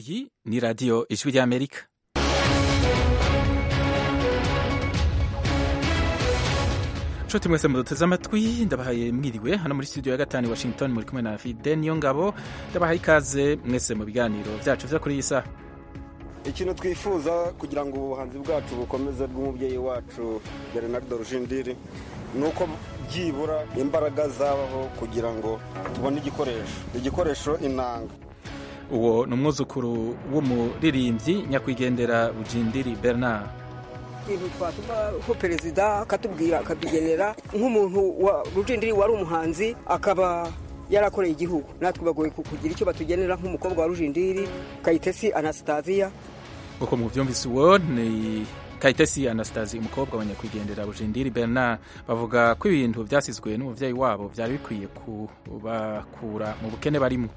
iyi ni radiyo ijwi ry'amerika nshuti mwese muduteze amatwi ndabahaye mwiriwe hano muri studio ya gatanu washington muri kumwe na fide niyo ngabo ndabahaye ikaze mwese mu biganiro byacu byo kuri iyi saha ikintu twifuza kugira ngo ubuhanzi bwacu bukomeze bw'umubyeyi wacu bernardo rujindiri ni uko byibura imbaraga zabaho kugira ngo tubone igikoresho igikoresho inanga uwo ni umwuzukuru w'umuririmbyi nyakwigendera bujindiri bernard ibintu twatumaho perezida akatubwira akatugenera nk'umuntu wa rujindiri wari umuhanzi akaba yarakoreye igihugu natwe bagoye kugira icyo batugenera nk'umukobwa wa rujindiri kayitesi anasitaziya uko mubyumvise uwo ni kayitesi anastasi umukobwa wa nyakwigendera bujindiri bernard bavuga ko ibintu byasizwe n'umubyeyi wabo byari bikwiye kubakura mu bukene barimo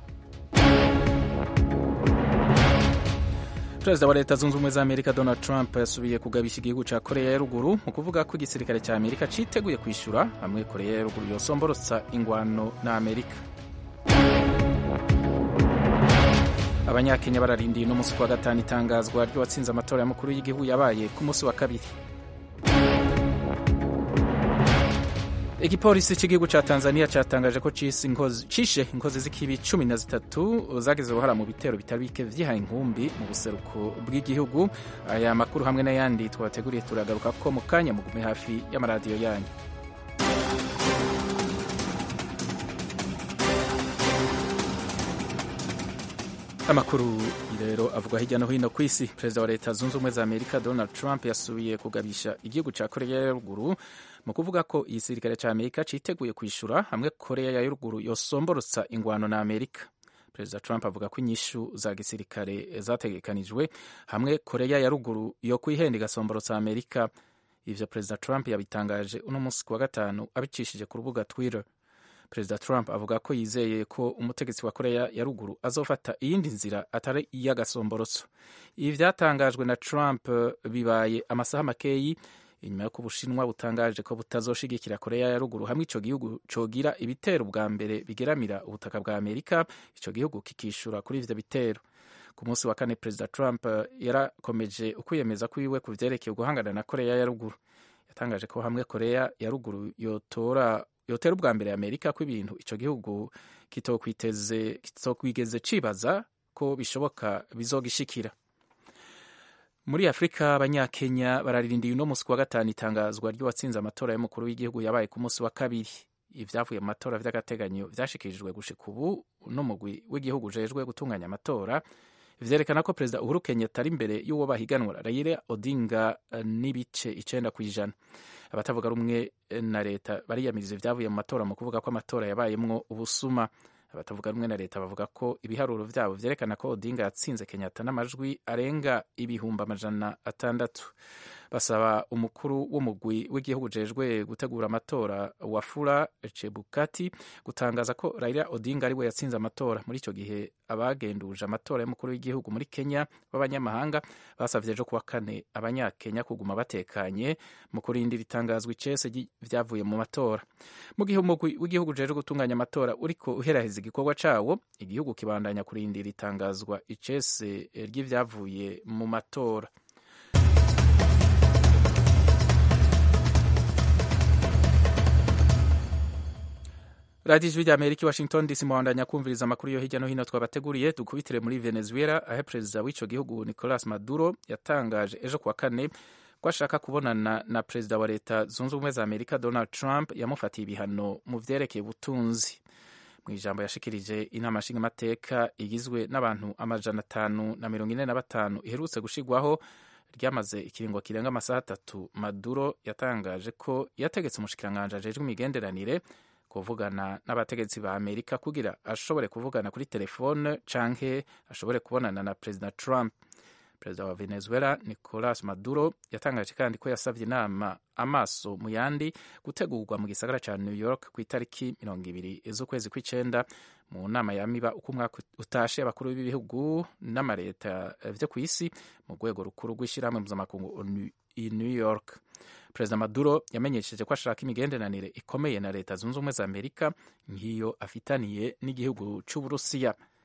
perezida wa leta zunze ubumwe za amerika donald trump yasubiye kugabisha igihugu cya koreya ya ruguru mu kuvuga ko igisirikare cya amerika cyiteguye kwishyura hamwe koreya ya ruguru yosomborotsa ingwano na amerika abanyakenya bararindiye uno munsi wa gatanu itangazwa ry'uwatsinze amatora y'umukuru y'igihugu yabaye ku munsi wa kabiri igipolisi cy'igihugu cya tanzania cyatangaje ko cishe inkozi z'ikibi cumi na zitatu zagize uruhara mu bitero bitari bike vyihaye inkumbi mu buseruko bw'igihugu aya makuru hamwe n'ayandi twabateguriye turagaruka ko mu kanya mugume hafi y'amaradiyo yanyu amakuru rero avugwa hirya no hino ku isi perezida wa leta zunze ubumwe za amerika donald trump yasubiye kugabisha igihugu cya koreya ya ruguru mu kuvuga ko igisirikare cya amerika cyiteguye kwishyura hamwe koreya ya ruguru yosomborotsa ingwano na amerika perezida trump avuga ko inyishu za gisirikare zategekanijwe hamwe koreya ya ruguru yo kwihenda igasomborotsa amerika ivyo perezida trump yabitangaje uno munsi ku wa gatanu abicishije ku rubuga twitter perezida trump avuga ko yizeye ko umutegetsi wa koreya ya ruguru azofata iyindi nzira atari iy'agasomborotso ibi byatangajwe na trump bibaye amasaha makeyi inyuma y'uko ubushinwa butangaje ko butazoshigikira koreya ya ruguru hamwe ico gihugu cogira ibitero bwa mbere bigeramira ubutaka bwa amerika ico gihugu kikishura kuri ivyo bitero ku munsi wa kane perezida trump yarakomeje ukwiyemeza kwiwe ku vyerekeye guhangana na koreya ya ruguru yatangaje ko hamwe koreya ya ruguru yotora yotera ubwa mbere amerika ko ibintu ico gihugu kitokwigeze cibaza ko bishoboka bizogishikira muri afurika abanyakenya bararindiye uno munsi wa gatanu itangazwa ry'uwatsinze amatora y'umukuru w'igihugu yabaye ku munsi wa kabiri ivyavuye mu matora vy'agateganyo vyashikirijwe gushika ubu n'umugwi w'igihugu ujejwe gutunganya amatora vyerekana ko perezida uhuru kenyatta ari imbere y'uwo bahiganwa raila odinga n'ibice icenda kw'ijana abatavuga rumwe na leta bariyamiriza ivyavuye mu matora mu kuvuga ko amatora yabayemwo ubusuma abatavuga rumwe na leta bavuga ko ibiharuro vyabo vyerekana ko odinga yatsinze kenyatta n'amajwi arenga ibihumbi amajana atandatu basaba umukuru w'umugwi w'igihugu ujejwe gutegura amatora wafula chebukati gutangaza ko raila odinga ariwe yatsinze amatora muri ico gihe abagenduje amatora y'umukuru w'igihugu muri kenya b'abanyamahanga basavye ejo kuwa kane abanyakenya kuguma batekanye mu kurindira itangazwa icese vyavuye mu matora mu gihe umugwi w'igihugu ujejwe gutunganya amatora uriko uheraheza igikorwa cawo igihugu kibandanya kurindira itangazwa icese ry'ivyavuye mu matora radiyo ijwi rya amerika i washington dc muhandanya kumviriza amakuru yo hirya no hino twabateguriye dukubitire muri venezuela aho perezida w'ico gihugu nicolas maduro yatangaje ejo kuwa kane ko ashaka kubonana na perezida wa leta zunze ubumwe za amerika donald trump yamufatiye ibihano mu vyerekeye ubutunzi mu ijambo yashikirije inama nshingamateka igizwe n'abantu amajana atanu na mirongo ine na batanu iherutse gushigwaho ryamaze ikiringo kirenga amasaha atatu maduro yatangaje ko yategetse umushikiranganji ajejwe imigenderanire kuvugana n'abategetsi ba amerika kugira ashobore kuvugana kuri telefone canke ashobore kubonana na perezida trump perezida wa venezuela nicolas maduro yatangaje kandi ko yasabye inama amaso mu yandi gutegurwa mu gisagara ca new york ku itariki mirongo ibiri z'ukwezi kw'icenda mu nama yamiba uko umwaka utashe abakuru b'ibihugu n'amareta vyo ku isi mu rwego rukuru rw'ishirahamwe mpuzamakungu i new york perezida maduro yamenyesheje ko ashaka imigenderanire ikomeye na leta zunze ubumwe za amerika nk'iyo afitaniye n'igihugu c'uburusiya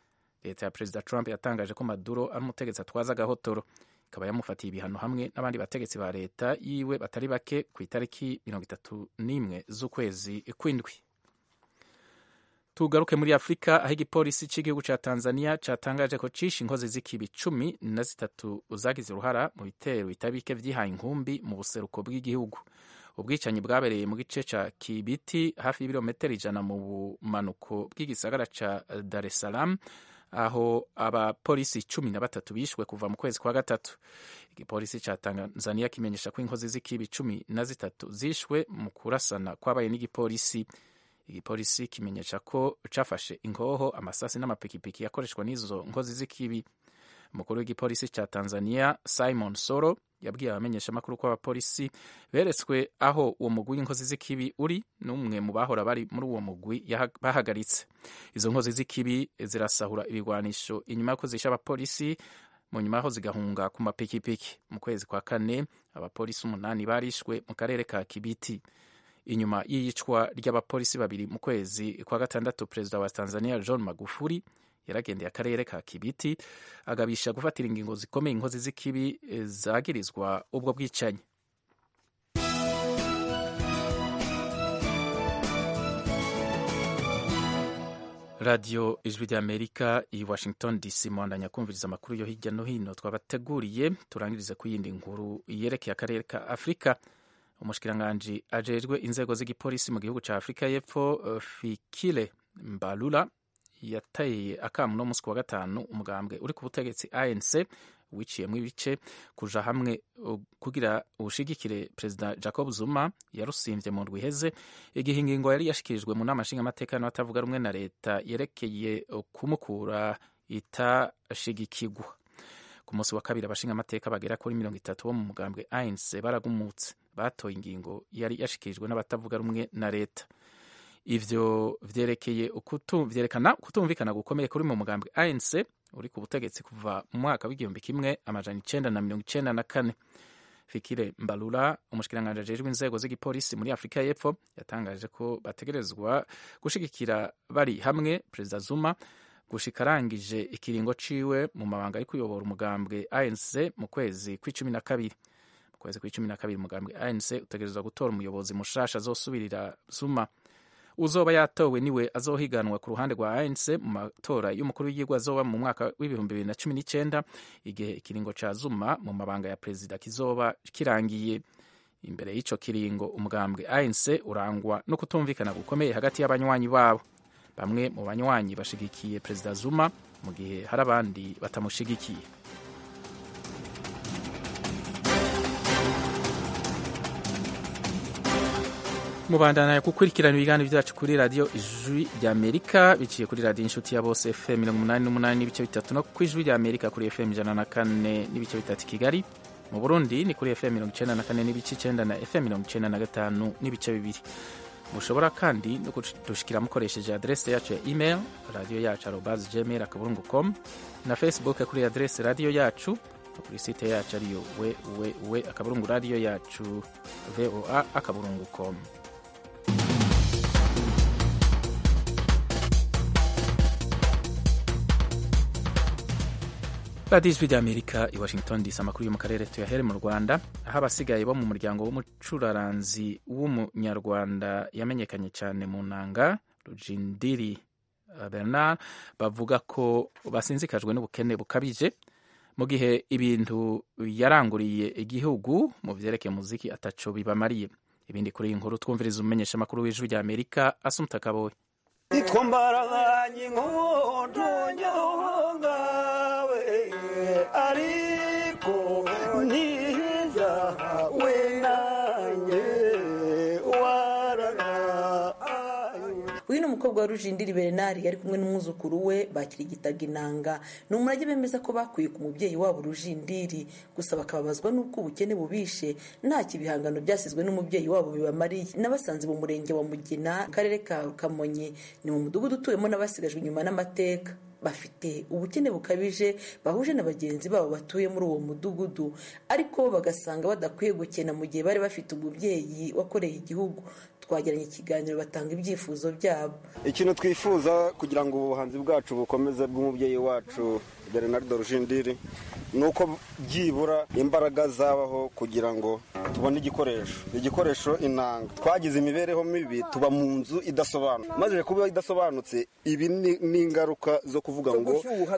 leta ya perezida trump yatangaje ko maduro ari umutegetsi atwaza agahotoro ikaba yamufatiye ibihano hamwe n'abandi bategetsi ba leta yiwe batari bake ku itariki mirongo itatu n'imwe z'ukwezi kw'indwi tugaruke muri afurika aho igipolisi cy'igihugu cya tanzania cyatangaje ko cishe inkozi z'ikibi cumi na zitatu zagize uruhara mu bitero bitabike vyihaye inkumbi mu buseruko bw'igihugu ubwicanyi bwabereye mu gice ca kibiti hafi y'ibirometero ijana mu bumanuko bw'igisagara ca dar es salaam aho abapolisi cumi na batatu bishwe kuva mu kwezi kwa gatatu igipolisi ca tanzania kimenyesha ko inkozi z'ikibi cumi na zitatu zishwe mu kurasana kwabaye n'igipolisi igipolisi kimenyesha ko cafashe ingoho amasasi n'amapikipiki yakoreshwa n'izo nkozi z'ikibi umukuru w'igipolisi ca tanzania simon soro yabwiye abamenyeshamakuru ko abapolisi beretswe aho uwo mugwi w'inkozi z'ikibi uri n'umwe mu bahora bari muri uwo mugwi bahagaritse izo nkozi z'ikibi zirasahura ibigwanisho inyuma y'uko zishe abapolisi mu nyuma yaho zigahunga ku mapikipiki mu kwezi kwa kane abapolisi umunani barishwe mu karere ka kibiti inyuma y'iyicwa ry'abapolisi babiri mu kwezi kwa gatandatu perezida wa tanzania john magufuli yaragendeye akarere ka kibiti agabisha gufatira ingingo zikomeye inkozi z'ikibi zagirizwa ubwo bwicanyi radiyo ijwi ry'amerika i washington dc mwandanya kumviriza amakuru yo hirya no hino twabateguriye turangirize ku yindi nkuru yerekeye akarere ka afurika umushikiranganji ajejwe inzego z'igipolisi mu gihugu cya afurika y'epfo fikile mbalula yateye akamu no munsi wa gatanu umugambwe uri ku butegetsi anc wiciyemo ibice kuja hamwe kugira ubushigikire perezida jacob zuma yarusimvye mu ndwi iheze igihe ingingo yari yashikirijwe mu nama nshingamateka n'abatavuga rumwe na leta yerekeye kumukura itashigikigwa ku munsi wa kabiri abashingamateka bagera kuri mirongo itatu bo mu mugambwe anc baragumutse batoye ingingo yari yashikirijwe n'abatavuga rumwe na leta ivyo vyerekeye vyerekana ukutumvikana gukomeye kuri mu mugambwe anc uri ku butegetsi kuva mu mwaka w'igihumbi kimwe amajana icenda na mirongo icenda na kane fikire mbalula umushikiranganji ajejwe inzego z'igipolisi muri afurika y'epfo yatangaje ko bategerezwa gushigikira bari hamwe perezida zuma gushika arangije ikiringo ciwe mu mabanga ari kuyobora umugambwe anc mu kwezi kw'icumi na kabiri mu kwezi kw'icumi na kabiri umugambwe anc utegerezwa gutora umuyobozi mushasha azosubirira zuma uzoba yatowe niwe azohiganwa ku ruhande rwa ANC mu matora y'umukuru w'igihugu azoba mu mwaka w'ibihumbi bibiri na cumi n'icyenda igihe ikiringo ca Zuma mu mabanga ya perezida kizoba kirangiye imbere y'ico kiringo umugambwe ANC urangwa no kutumvikana gukomeye hagati y'abanywanyi babo bamwe mu banywanyi bashigikiye perezida Zuma mu gihe hari abandi batamushigikiye mubandana gukurikirana ibiganiro byacu kuri radiyo ijwi ry'amerika biciye kuri radiyo inshuti ya bose fm mirongo umunani n'umunani n'ibice bitatu no ku ijwi ry'amerika kuri fm ijana na kane n'ibice bitatu i kigali mu burundi ni kuri fm mirongo icenda na kane n'ibice icenda na fm mirongo icenda na gatanu n'ibice bibiri mushobora kandi no kudushikira mukoresheje adrese yacu ya email radiyo yacu arobas gmail akaburungu com na facebook kuri adrese radiyo yacu no kuri site yacu ariyo www akaburungu radiyo yacu voa akaburungu com radiyo ijwi ry'amerika i washington dc amakuru yo mu karere tuyahere mu rwanda aho abasigaye bo mu muryango w'umucuraranzi w'umunyarwanda yamenyekanye cyane mu nanga rujindiri bernard bavuga ko basinzikajwe n'ubukene bukabije mu gihe ibintu yaranguriye igihugu mu byerekeye muziki ataco bibamariye ibindi kuri iyi nkuru twumviriza umumenyesha amakuru w'ijwi ry'amerika asumta kaboye twambaraganye inkondo nyongawe ariko ntiza we nanjye warara uyu ni umukobwa wa rujindiri bernard yari kumwe n'umwuzukuru we bakirigitaga inanga ni umurage bemeza ko bakuye ku mubyeyi wabo rujindiri gusa bakababazwa n'uko ubukene bubishe ntacyo ibihangano byasizwe n'umubyeyi wabo bibamariye n'abasanze mu murenge wa mugina akarere ka kamonyi ni mu mudugudu utuwemo n'abasigajwe inyuma n'amateka bafite ubukene bukabije bahuje na bagenzi babo batuye muri uwo mudugudu ariko bagasanga badakwiye gukena mu gihe bari bafite umubyeyi wakoreye igihugu twagiranye ikiganiro batanga ibyifuzo byabo ikintu twifuza kugira ngo ubuhanzi bwacu bukomeze bw'umubyeyi wacu bernard rujindiri ni uko byibura imbaraga zabaho kugira ngo tubone igikoresho igikoresho inanga twagize imibereho mibi tuba mu nzu idasobanutse maze kuba idasobanutse ibi ni ingaruka zo kuvuga ngo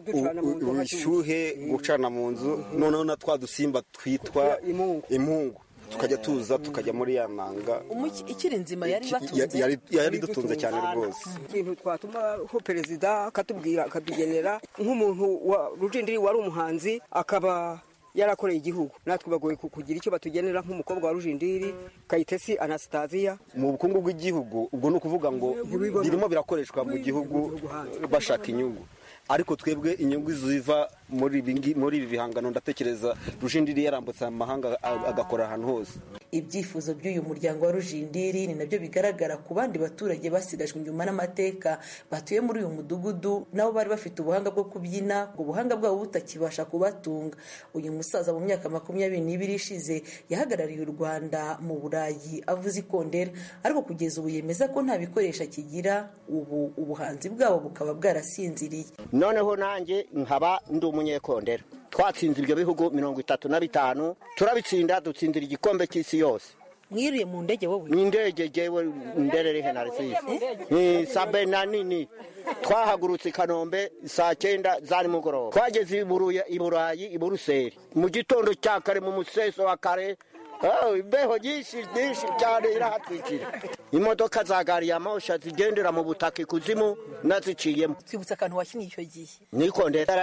ubushyuhe gucana mu nzu noneho na twa dusimba twitwa impungu tukajya tuza tukajya muri ya nanga ikiri nzima yari yari dutunze cyane rwose ikintu twatumaho perezida akatubwira akatugenera nk'umuntu wa rujindiri wari umuhanzi akaba yarakoreye igihugu natwe bagoye kugira icyo batugenera nk'umukobwa wa rujindiri kayitesi anasitaziya mu bukungu bw'igihugu ubwo ni ukuvuga ngo birimo birakoreshwa mu gihugu bashaka inyungu ariko twebwe inyungu ziva muri ibi bihangano ndatekereza rujindiri yarambutse amahanga agakora ahantu hose ibyifuzo by'uyu muryango wa rujindiri ni nabyo bigaragara ku bandi baturage basigajwe inyuma n'amateka batuye muri uyu mudugudu nabo bari bafite ubuhanga bwo kubyina ngo ubuhanga bwabo butakibasha kubatunga uyu musaza mu myaka makumyabiri n'ibiri ishize yahagarariye u rwanda mu burayi avuze ikondera ariko kugeza ubu yemeza ko nta bikoresho akigira ubu ubuhanzi bwabo bukaba bwarasinziriye noneho nanjye nkaba ndi umunyekondera twatsinze ibyo bihugu mirongo itatu na bitanu turabitsinda dutsindira igikombe cy'isi yose mwiriye mu ndege wowe ni indege jewe ndererehe na resisi ni sabe na nini twahagurutse i kanombe saa cyenda za nimugoroba twageze i burayi i buruseli mu gitondo cya kare mu museso wa kare imbeho nyinshi nyinshi cyane irahatwikira imodoka za gari ya mosha zigendera mu butaka ikuzimu naziciyemo twibutse akantu wakinnye icyo gihe nikondera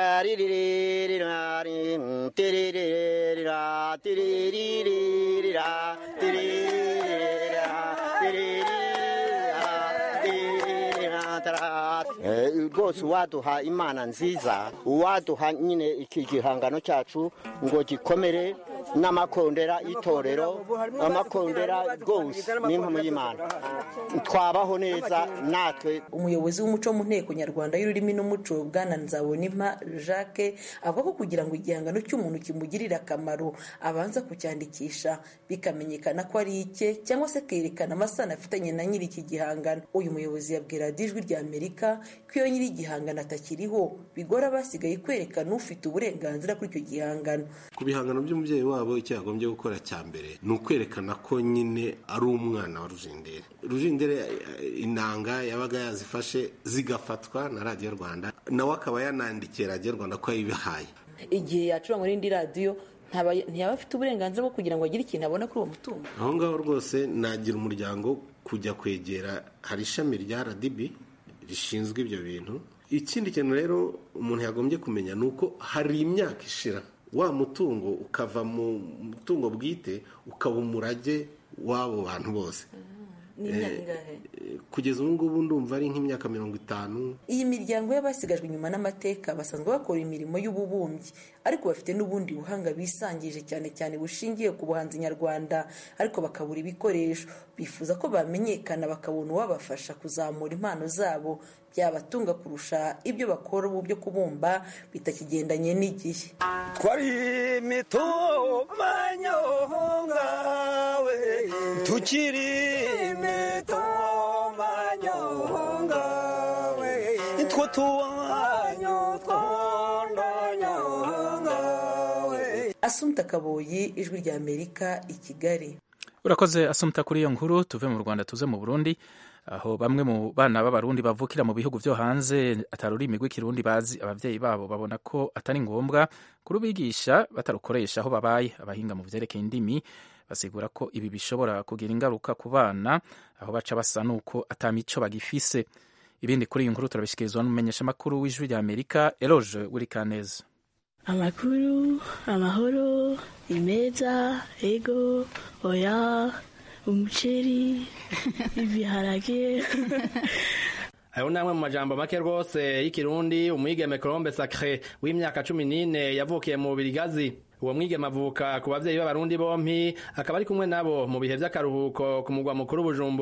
rwose uwaduha imana nziza uwaduha nyine iki gihangano cyacu ngo gikomere n'amakondera y'itorero amakondera rwose n'impamo y'imana twabaho neza natwe umuyobozi w'umuco mu nteko nyarwanda y'ururimi n'umuco bwana nzabonimpa jacques avuga ko kugira ngo igihangano cy'umuntu kimugirire akamaro abanza kucyandikisha bikamenyekana ko ari icye cyangwa se kerekana amasano afitanye na nyiri iki gihangano uyu muyobozi yabwira ijwi rya amerika ko iyo nyiri igihangano atakiriho bigora abasigaye kwerekana ufite uburenganzira kuri icyo gihangano ku bihangano by'umubyeyi wabo icyo yagombye gukora cya mbere ni ukwerekana ko nyine ari umwana wa rujindere rujindere inanga yabaga yazifashe zigafatwa na radiyo rwanda nawe akaba yanandikiye radiyo rwanda ko yayibihaye igihe yacurangwa n'indi radiyo ntiyaba afite uburenganzira bwo kugira ngo agire ikintu abona kuri uwo mutungo aho ngaho rwose nagira umuryango kujya kwegera hari ishami rya rdb rishinzwe ibyo bintu ikindi kintu rero umuntu yagombye kumenya ni uko hari imyaka ishira wa mutungo ukava mu mutungo bwite ukaba umurage w'abo bantu bose kugeza ubu ngubu ndumva ari nk'imyaka mirongo itanu iyi miryango y'abasigajwe inyuma n'amateka basanzwe bakora imirimo y'ububumbyi ariko bafite n'ubundi buhanga bisangije cyane cyane bushingiye ku buhanzi nyarwanda ariko bakabura ibikoresho bifuza ko bamenyekana bakabona uwabafasha kuzamura impano zabo byabatunga kurusha ibyo bakora ubu byo kubumba bitakigendanye n'igihe twari mitomanyongawe tukiri mitomanyongawe two tuwanyu twondonyongawe asumta kaboyi ijwi rya amerika i kigali urakoze asumta kuri iyo nkuru tuve mu rwanda tuze mu burundi aho bamwe mu bana b'abarundi bavukira mu bihugu byo hanze atari ururimi rw'ikirundi bazi ababyeyi babo babona ko atari ngombwa kurubigisha batarukoresha aho babaye abahinga mu byerekeye indimi basigura ko ibi bishobora kugira ingaruka ku bana aho baca basa n'uko atamico bagifise ibindi kuri iyi nkuru turabishyikirizwa n'umumenyeshamakuru w'ijwi rya amerika eroge wurikaneza amakuru amahoro imeza ego oya umuceri ibiharage ayo ni amwe mu majambo make rwose y'ikirundi umwigeme colombe sacre w'imyaka cumi n'ine yavukiye mu birigazi uwo mwigeme avuka ku babyeyi b'abarundi bompi akaba ari kumwe nabo mu bihe by'akaruhuko ku mugwa mukuru bujumbura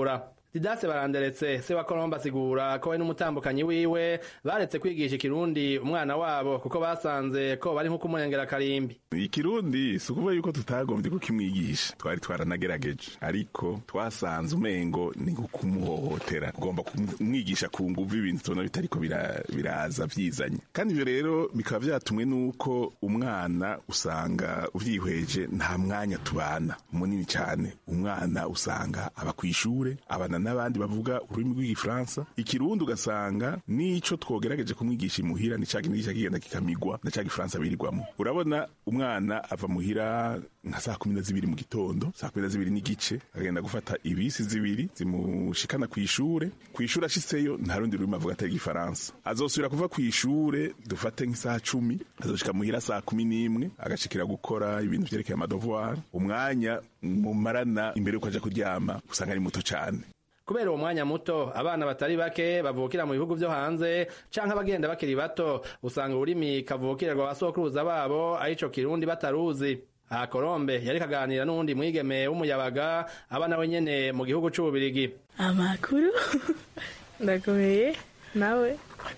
didase baranderetse se wa colombe asigura ko we n'umutambukanyi wiwe baretse kwigisha ikirundi umwana wabo kuko basanze ko bari nko kumurengera karimbi ikirundi si ukuvuga yuko tutagombye kukimwigisha twari twaranagerageje ariko twasanze umengo ni nko kumuhohotera ugomba kumwigisha ku nguvu ibintu tubona bitariko bira- biraza vyizanye kandi ivyo rero bikaba vyatumwe n'uko umwana usanga uvyihweje nta mwanya tubana munini cyane umwana usanga aba kw'ishure abana n'abandi bavuga ururimi rw'igifaransa ikirundi ugasanga n'ico twogerageje kumwigisha imuhira ni ca kindi kigenda kikamigwa na ca gifaransa birirwamo urabona umwana ava muhira nka saa kumi na zibiri mu gitondo saa kumi na zibiri n'igice agenda gufata ibisi zibiri zimushikana kw'ishure kw'ishure ashitseyo nta rundi rurimi avuga atari igifaransa azosubira kuva kw'ishure dufate nk'isaha cumi azoshika muhira saa kumi n'imwe agashikira gukora ibintu vyerekeye amadevoir umwanya mumarana imbere yuko aja kuryama usanga ari muto cane kubera uwo mwanya muto abana batari bake bavukira mu bihugu vyo hanze canke abagenda bakiri bato usanga ururimi kavukirwa basokuruza babo arico kirundi bataruzi aha kolombe yariko aganira n'uwundi mwigeme w'umuyabaga aba nawe nyene mu gihugu c'ububirigi amakuru ndakomeye nawe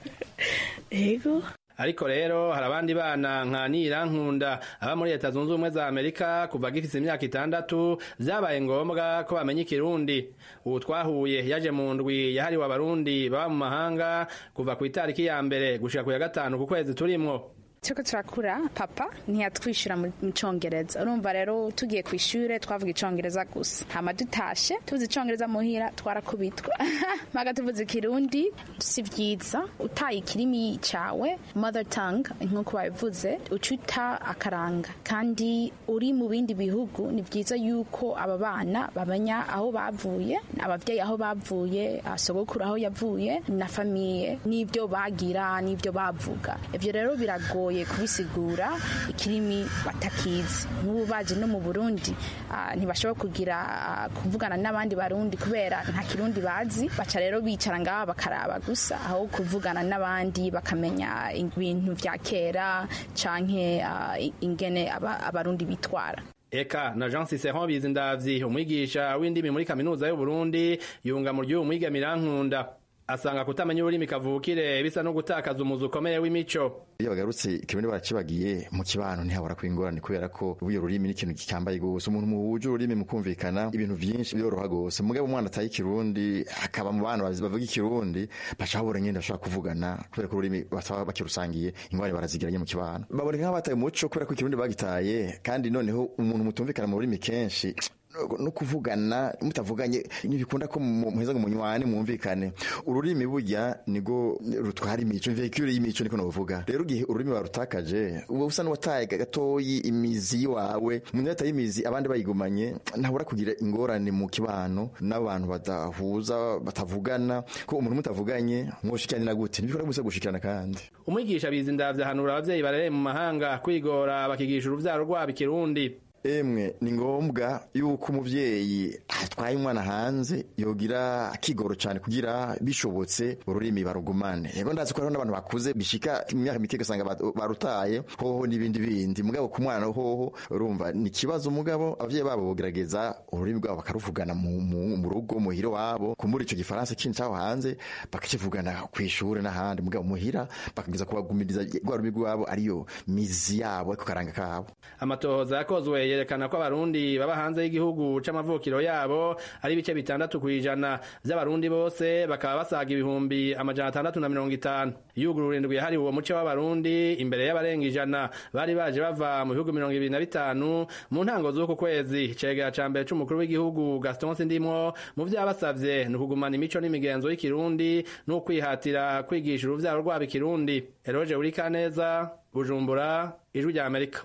ego ariko rero hari abandi bana nka nirankunda aba muri leta zunze ubumwe za amerika kuva gifise imyaka itandatu vyabaye ngombwa ko bamenya ikirundi ubu twahuye yaje mu ndwi yahariwe abarundi baba mu mahanga kuva ku itariki ya mbere gushika ku ya gatanu ku kwezi turimwo turiko turakura papa ntiyatwishyura mu cyongereza urumva rero tugiye ku ishuri twavuga icyongereza gusa hama dutashe tuzi icyongereza muhira twarakubitwa mpaga tuvuze ikirundi si byiza utaye ikirimi cyawe mother tongue nk'uko babivuze uca uta akaranga kandi uri mu bindi bihugu ni byiza yuko aba bana bamenya aho bavuye ababyeyi aho bavuye ah, sogokuru aho yavuye na famiye n'ibyo bagira n'ibyo bavuga ibyo rero biragoye kubisigura ikirimi batakizi nk'ubu baje no mu burundi ah, ntibashobora kugira ah, kuvugana n'abandi barundi kubera nta kirundi bazi baca rero bicara ngaha bakaraba gusa aho kuvugana n'abandi bakamenya ibintu vya kera canke ah, ingene aba- abarundi bitwara eka na jean ciceron bizindavyi umwigisha w'indimi muri kaminuza y'uburundi yunga mu ry'uwu mwigeme irankunda asanga kutamenya ururimi kavukire bisa no gutakaza umuzi ukomeye w'imico iyo bagarutse ikirundi barakibagiye mu kibano ntihabura kuba ingorane kubera ko ubuyo rurimi ni ikintu gikambaye gose umuntu muhuje ururimi mu kumvikana ibintu vyinshi byoroha gose mugabo umwana ataye ikirundi akaba mu bana bazi- bavuga ikirundi baca babura nyene bashobora kuvugana kubera ko ururimi bataba bakirusangiye ingorane barazigiranye mu kibano baboneka nk'abataye umuco kubera ko ikirundi bagitaye kandi noneho umuntu mutumvikana mu rurimi kenshi no kuvugana mutavuganye ntibikunda ko mu- muheza ngo munywane mwumvikane ururimi burya nigo rutwara imico vehicule y'imico niko novuga rero igihe ururimi warutakaje uba usa n'uwataye gatoyi imizi wawe umuntu yataye imizi abandi bayigumanye ntabura kugira ingorane mu kibano n'abantu badahuza batavugana ko umuntu mutavuganye mwoshikiranira gute ntibikunda gusa gushikirana kandi umwigisha bizindavyi ahanura abavyeyi barereye mu mahanga kwigora bakigisha uruvyaro rwabo ikirundi emwe ni ngombwa yuko umuvyeyi atwaye umwana hanze yogira akigoro cyane kugira bishobotse ururimi barugumane yego ndazi ko hariho n'abantu bakuze bishika mu myaka mike ugasanga ba- barutaye hoho n'ibindi bindi mugabo ku mwana hoho urumva ni ikibazo mugabo abavyeyi babo bogerageza ururimi rwabo bakaruvugana mu, mu, mu rugo muhira wabo kumbura ico gifaransa kindi caho hanze bakakivugana kw'ishure n'ahandi mugabo muhira bakageza kubagumiriza rwa rurimi rwabo ariyo mizi yabo ariko karanga kabo amatohoza yakozwe yerekana ko abarundi baba hanze y'igihugu c'amavukiro yabo ari ibice bitandatu kw'ijana vy'abarundi bose bakaba basaga ibihumbi amajana atandatu na mirongo itanu iyugurura indwi yahariwe uwo muce w'abarundi imbere y'abarenga ijana bari baje bava mu bihugu mirongo ibiri na bitanu mu ntango z'uku kwezi icegera ca mbere c'umukuru w'igihugu gaston sindimwo mu vyo yabasavye ni ukugumana imico n'imigenzo y'ikirundi n'ukwihatira kwigisha uruvyaro rwabo ikirundi eroje urikaneza bujumbura ijwi rya amerika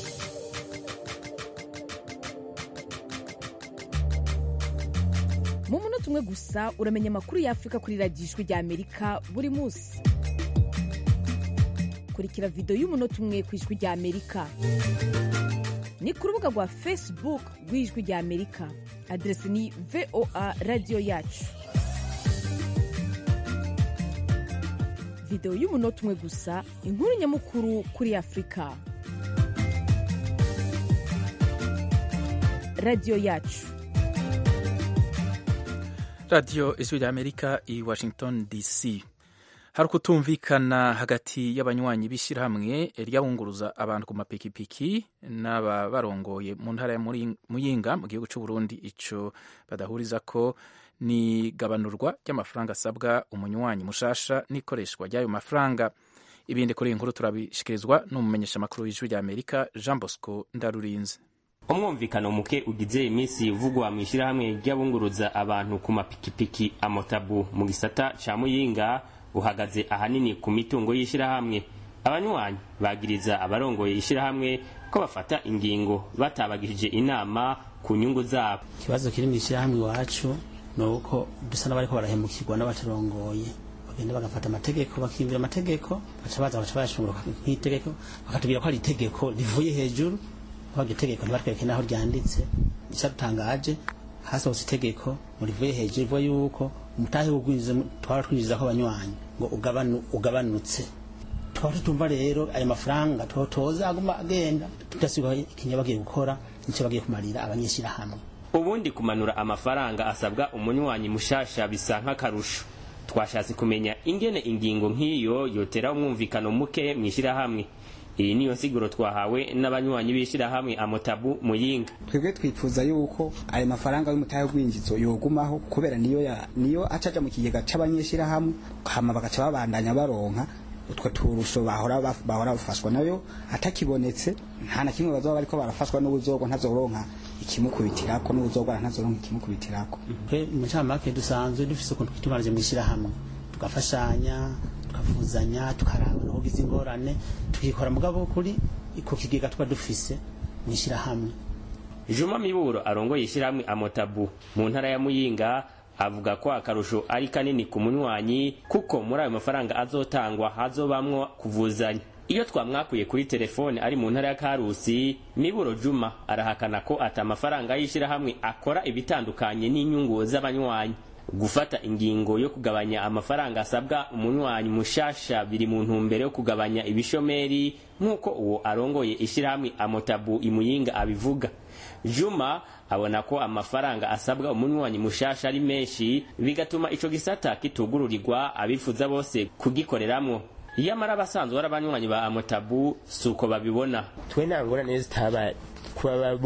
mu munota umwe gusa uramenya amakuru y'afurika kuri radiyo ijwi rya amerika buri munsi kurikira videwo y'umunota umwe ku ijwi rya amerika ni ku rubuga rwa facebook rw'ijwi rya amerika aderesi ni voa radiyo yacu videwo y'umunota umwe gusa inkuru nyamukuru kuri afurika radiyo yacu radiyo ijwi rya amerika i washington dc hari ukutumvikana hagati y'abanywanyi b'ishyirahamwe ry'abunguruza abantu ku mapikipiki n'ababarongoye mu ntara ya muyinga mu gihugu cy'u Burundi ico badahuriza ko ni gabanurwa ry'amafaranga asabwa umunywanyi mushasha n'ikoreshwa ry'ayo mafaranga ibindi kuri iyi nkuru turabishikirizwa n'umumenyeshamakuru w'ijwi rya amerika jean bosco ndarurinze umwumvikano muke ugize iminsi uvugwa mu ishyirahamwe ry'abunguruza abantu ku mapikipiki amotabu mu gisata ca muyinga uhagaze ahanini ku mitungo y'ishyirahamwe abanywanyi bagiriza abarongoye ishyirahamwe ko bafata ingingo batabagishije inama ku nyungu zabo ikibazo kiri mu ishyirahamwe iwacu ni uko dusa n'abariko barahemukirwa n'abatarongoye bagenda bagafata amategeko bakiyumvira amategeko baca baza baca bayashungura nk'itegeko bakatubwira ko ari itegeko rivuye hejuru baga itegeko ntibatwereke n'aho ryanditse icyadutangaje hasohotse itegeko mu rivuye hejuru rivuga yuko umutahe w'ubwinjiza twaba twinjiza ko abanywanyi ngo ugabanu ugabanutse twaba tutumva rero ayo mafaranga toza aguma agenda tudasiba ikinya bagiye gukora nicyo bagiye kumarira abanyeshyirahamwe ubundi kumanura amafaranga asabwa umunywanyi mushasha bisa nk'akarusho twashatse kumenya ingene ingingo nk'iyo yotera umwumvikano muke mu ishyirahamwe iyi niyo nsiguro twahawe n'abanywanyi b'ishyirahamwe amotabu muyinga twebwe twifuza yuko ayo mafaranga y'umutahe w'ubwinjizo yogumaho kubera niyo ya niyo acaja mu kigega c'abanyeshyirahamwe hama bagaca babandanya baronka utwo turusho bahora bahora bafashwa nayo atakibonetse nta na kimwe bazoba bariko barafashwa n'ubuzogo ntazoronka ikimukubitirako n'ubuzogwa ntazoronka ikimukubitirako twe mu ncamake dusanzwe dufise ukuntu twitunganije mu ishyirahamwe tugafashanya tukavuzanya tukaraba n'ugize ingorane tukikora mugabo kuri ku kigega tuba dufise mu ishyirahamwe juma miburo arongoye ishyirahamwe amotabu mu ntara ya muyinga avuga ko akarusho ari kanini ku munywanyi kuko muri ayo mafaranga azotangwa hazobamwo kuvuzanya iyo twamwakuye kuri telefone ari mu ntara ya karusi miburo juma arahakana ko ati amafaranga y'ishyirahamwe akora ibitandukanye n'inyungu z'abanywanyi gufata ingingo yo kugabanya amafaranga asabwa umunywanyi mushasha biri mu ntumbero yo kugabanya ibishomeri nk'uko uwo arongoye ishyirahamwe amotabu imuyinga abivuga juma abona ko amafaranga asabwa umunywanyi mushasha ari menshi bigatuma ico gisata kitugururirwa abifuza bose kugikoreramwo iyamara abasanzwe ari abanywanyi ba amotabu si uko babibona twe nta ngorane zitaba kuba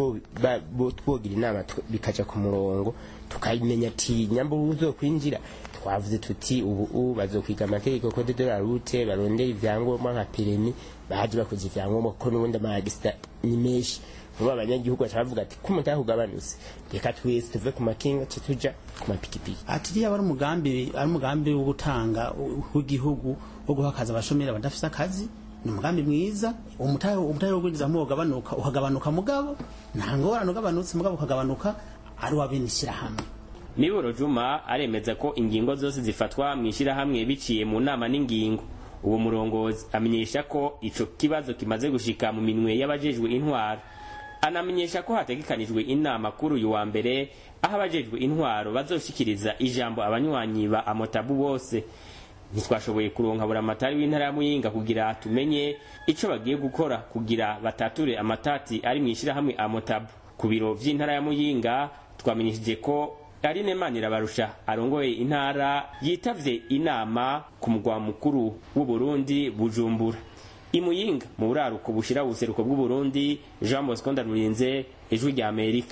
twogira inama bikaja ku murongo tukamenya ati nyambura uzokwinjira twavuze tuti ubu bazokwiga amategeko code de la route barondera ivyangombwa nka peremi baje bakoze ivyangombwa kuko n'ubundi amagisita ni menshi vuba abanyagihugu baca bavuga ati ko umutahe ugabanutse reka twese tuve ku makinga ce tuja ku mapikipiki ati iriya ari umugambi ari umugambi wo gutanga w'igihugu wo guha akazi abashomeri badafise akazi ni umugambi mwiza umutahe umutahe wo kwinjiza mu ugabanuka ukagabanuka mugabo nta ngorane ugabanutse mugabo ukagabanuka ari uw'abenishyirahamwe miburo juma aremeza ko ingingo zose zifatwa mu ishyirahamwe biciye mu nama n'ingingo uwo murongozi amenyesha ko ico kibazo kimaze gushika mu minwe y'abajejwe intwaro anamenyesha ko hategekanijwe inama kuri uyu wa mbere aho abajejwe intwaro bazoshikiriza ijambo abanywanyi ba amotabu bose ntitwashoboye kuronka buramatari w'intara ya muyinga kugira tumenye ico bagiye gukora kugira batature amatati ari mu ishyirahamwe amotabu ku biro vy'intara ya muyinga twamenyesheje ko Aline Manirabarusha arongoye intara yitavye inama ku mugwa mukuru w'u Burundi Bujumbura imuyinga mu buraruko bushira ubuseruko bw'u Burundi Jean Bosco Ndarurinze ijwi rya Amerika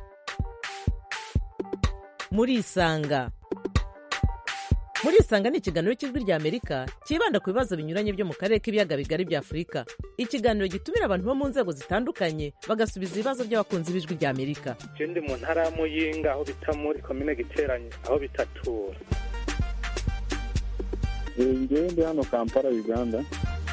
muri isanga muri isanga ni ikiganiro cy'ijwi rya amerika cyibanda ku bibazo binyuranye byo mu karere k'ibiyaga bigari bya afurika ikiganiro gitumira abantu bo mu nzego zitandukanye bagasubiza ibibazo by'abakunzi b'ijwi rya amerika je ndi mu ntara ya muyinga aho bita muri komine giteranye aho bitatura ngewe ndi hano kampala uganda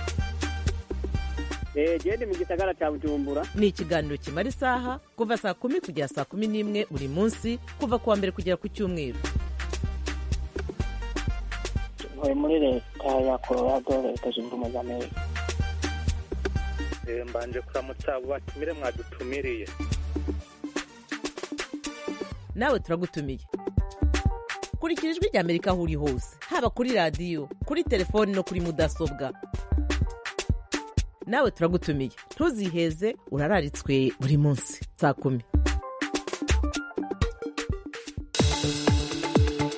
gende mu gisagara cya bujumbura ni ikiganiro kimara isaha kuva saa kumi kugera saa kumi n'imwe buri munsi kuva ku wa mbere kugera ku cyumweru ntuye muri leta ya colorado leta zunze ubumwe za amerika mbanje kuramutsa abo batumire mwadutumiriye nawe turagutumiye kurikira ijwi rya amerika aho uri hose haba kuri radiyo kuri telefoni no kuri mudasobwa nawe turagutumiye ntuziheze urararitswe buri munsi saa kumi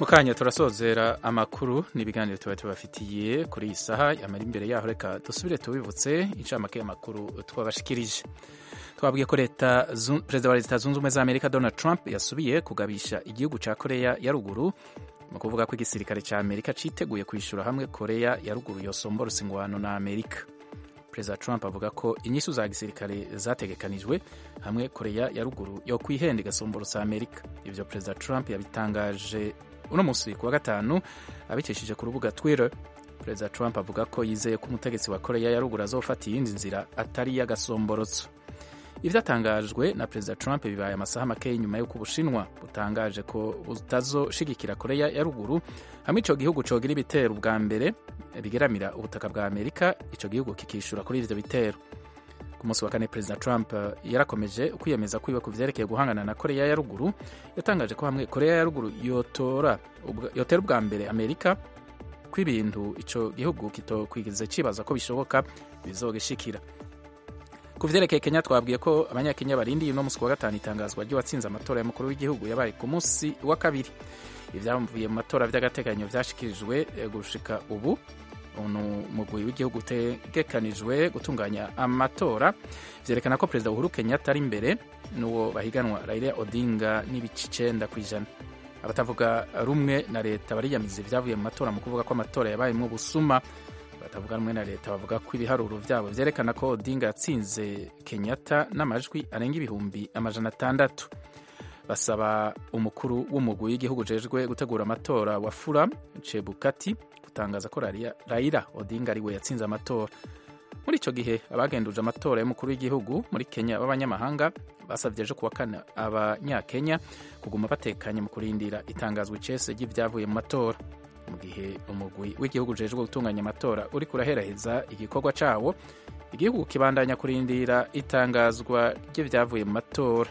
mu kanya turasozera amakuru n'ibiganiro tuba tubafitiye kuri iyi saha yamara imbere yaho reka dusubire tubibutse incamake y'amakuru twabashikirije twabwiye ko leta perezida wa leta zunze ubumwe za amerika donald trump yasubiye kugabisha igihugu cya koreya ya ruguru mu kuvuga ko igisirikare cya amerika cyiteguye kwishyura hamwe koreya ya ruguru yosombora ingwano na amerika perezida trump avuga ko inyishu za gisirikare zategekanijwe hamwe koreya ya ruguru yo kwihenda igasomborotsa amerika ibyo perezida trump yabitangaje uno munsi ku wa gatanu abicishije ku rubuga twitter perezida trump avuga ko yizeye ko umutegetsi wa koreya ya ruguru azofata iyindi nzira atari iy'agasomborotso ibyatangajwe na perezida trump bibaye amasaha make nyuma y'uko ubushinwa butangaje ko butazoshigikira koreya ya ruguru hamwe icyo gihugu cogira ibitero bwa mbere bigeramira ubutaka bwa amerika icyo gihugu kikishyura kuri ibyo bitero ku munsi wa kane perezida trump yarakomeje kwiyemeza kwiwe ku vyerekeye guhangana na koreya ya ruguru yatangaje ko hamwe koreya ya ruguru yotora yotera ubwa mbere amerika ko ibintu icyo gihugu kitokwigize kibaza ko bishoboka bizogishikira ku vyerekeye kenya twabwiye ko abanyakenya barindiye uno munsi wa gatanu itangazwa ry'uwatsinze amatora y'umukuru w'igihugu yabaye ku munsi wa kabiri ibyavuye mu matora vy'agateganyo vyashikirijwe gushika ubu uno mugwi w'igihugu utegekanijwe gutunganya amatora vyerekana ko perezida uhuru kenyatta ari imbere n'uwo bahiganwa raila odinga n'ibice icenda ku ijana abatavuga rumwe na leta bariyamiza ivyavuye mu matora mu kuvuga ko amatora yabayemwo ubusuma batavuga rumwe na leta bavuga ko ibiharuro vyabo vyerekana ko odinga yatsinze kenyatta n'amajwi arenga ibihumbi amajana atandatu basaba umukuru w'umugwi w'igihugu ujejwe gutegura amatora wa fura chebukati gutangaza ko raila odinga ariwe yatsinze amatora muri icyo gihe abagenduje amatora y'umukuru w'igihugu muri kenya b'abanyamahanga basabye ejo kuwa kane abanyakenya kuguma batekanye mu kurindira itangazwa icese ry'ibyavuye mu matora mu gihe umugwi w'igihugu ujejwe gutunganya amatora uri kuraheraheza igikorwa cawo igihugu kibandanya kurindira itangazwa ry'ibyavuye mu matora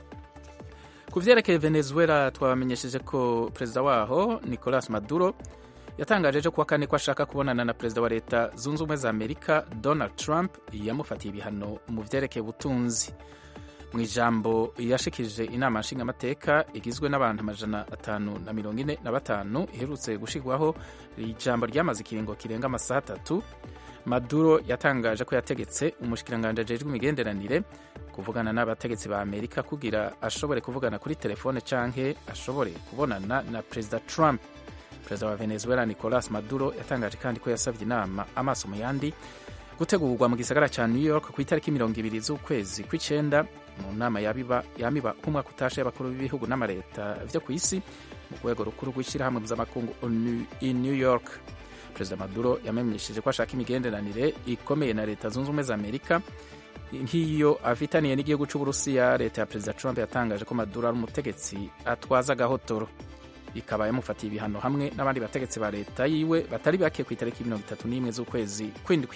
ku vyerekeye venezuela twabamenyesheje ko perezida waho nicolas maduro yatangaje ejo kuwa kane ko ashaka kubonana na perezida wa leta zunze ubumwe za amerika donald trump yamufatiye ibihano mu vyerekeye ubutunzi mu ijambo yashikirije inama nshingamateka igizwe n'abantu amajana atanu na mirongo ine na batanu iherutse gushirwaho ijambo ryamaze ikiringo kirenga amasaha atatu maduro yatangaje ko yategetse umushikiranganji ajejwe imigenderanire kuvugana n'abategetsi ba amerika kugira ashobore kuvugana kuri telefone canke ashobore kubonana na perezida trump perezida wa venezuela nicolas maduro yatangaje kandi ko yasabye inama amaso mu yandi gutegurwa mu gisagara ca new york ku itariki mirongo ibiri z'ukwezi kw'icenda mu nama yamiba k'umwaka utashe y'abakuru b'ibihugu n'amareta vyo ku isi mu rwego rukuru rw'ishyirahamwe mpuzamakungu in new york perezida maduro yamenyesheje ko ashaka imigenderanire ikomeye na leta zunze ubumwe za amerika nk'iyo afitaniye n'igihugu c'uburusiya leta ya perezida trump yatangaje ko maduro ari umutegetsi atwaza agahotoro ikaba yamufatiye ibihano hamwe n'abandi bategetsi ba leta yiwe batari bake ku itariki mirongo itatu n'imwe z'ukwezi kw'indwi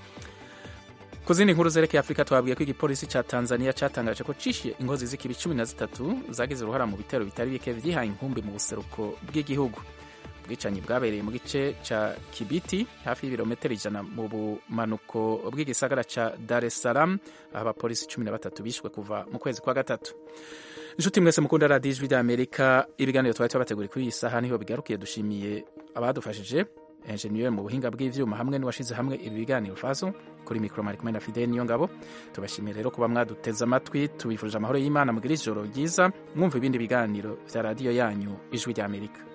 ku zindi nkuru zerekeye afurika twabwiye ko igipolisi ca tanzania catangaje ko cishiye ingozi z'ikibi cumi na zitatu zagize uruhara mu bitero bitari bike vyihaye inkumbi mu buseruko bw'igihugu ubwicanyi bwabereye mu gice ca kibiti hafi y'ibirometero ijana mu bumanuko bw'igisagara ca dar es salaam aho abapolisi cumi na batatu bishwe kuva mu kwezi kwa gatatu inshuti mwese mukunda radiyo ijwi rya amerika ibiganiro twari tubateguriye kuri iyi saha niho bigarukiye dushimiye abadufashije enjeniyeri mu buhinga bw'ivyuma hamwe n'uwashize hamwe ibi biganiro faso kuri mikoro mari kumwe na fideli niyo ngabo tubashimiye rero kuba mwaduteze amatwi tubifurije amahoro y'imana mugira ijoro ryiza mwumva ibindi biganiro vya radiyo yanyu ijwi rya amerika